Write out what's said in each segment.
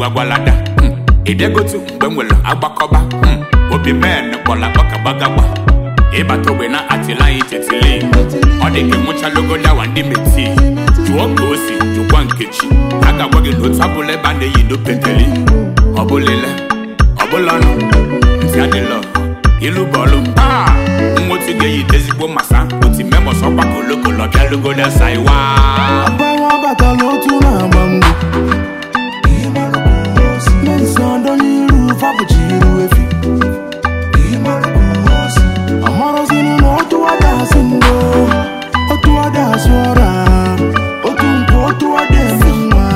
gwagwalada Hmm. idegotu mgbe m nwere agbakọba Hmm. obi men kpọla kpọkagbagagba ịbata ogbe na atịla anyị tetili ọ dị ka enwechalogodawa ndị meti jụọ ka o si jụkwa nkechi a ga-agwa gị na otu abụla ebe a na-eyi n'opeteli ọbụlele ọbụlanụ ntị adịlọ ilu bọọlụ aa nwotu ga-eyi ezigbo masa oti memọs ọgbakọ olokolo bịalugoda saiwa Agbanwe abata n'otu na-agba mgbe Mensa ọdọ n'iru fabụchiru efi amarọzinu na otu ada asị ndo otu ada asụ ọra otu nkwụ otu ada eme nwa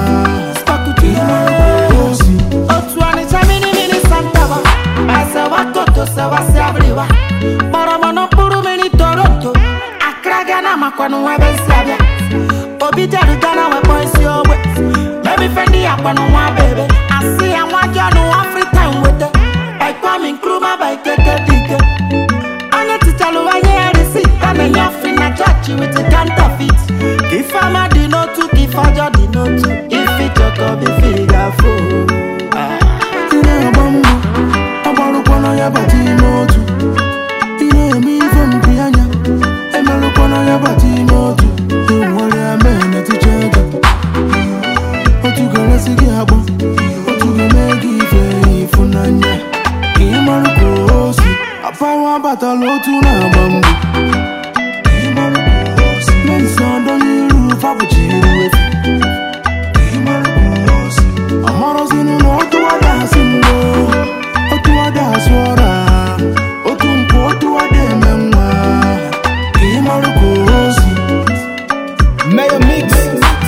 osi otu ọnịcha mini mini santaba asewa toto sewa si abiriwa kpọrọmọnụ mkpụrụ mmiri toronto akra gana makwanụ ebe si abịa obi jere gana wekpọ isi ogbe mebife ndị ya kwanụ nwa bebe asị ya nwa jọnụ afrika nweta ekwami nkruma ba ikeke dike onye tichalụ onye ya risi a na-enye ọfị na chọọchị wit counterfeit ka ife ọma dị n'otu ka ife ọjọọ dị n'otu ife chọkọ bụ ife ị ga-afụ ị na-agba mbọ agbarụkwana ya bata ime otu ị na-eme ife mpi anya emerụkwana ya bata ime otu enwere ya mee n'eticha ego otu ga-eresi gị agba otu ga-eme gị ife ịfụnanya ka ị marụ ka o si apawa abatala otu na-agba mbọ mensa ọdọ n'iru fabụchiru efi amarọzinu na otu ada asị ndo otu ada asụ ọra otu nkwụ otu ada eme nwa ka ị marụ ka o si Mayor Mix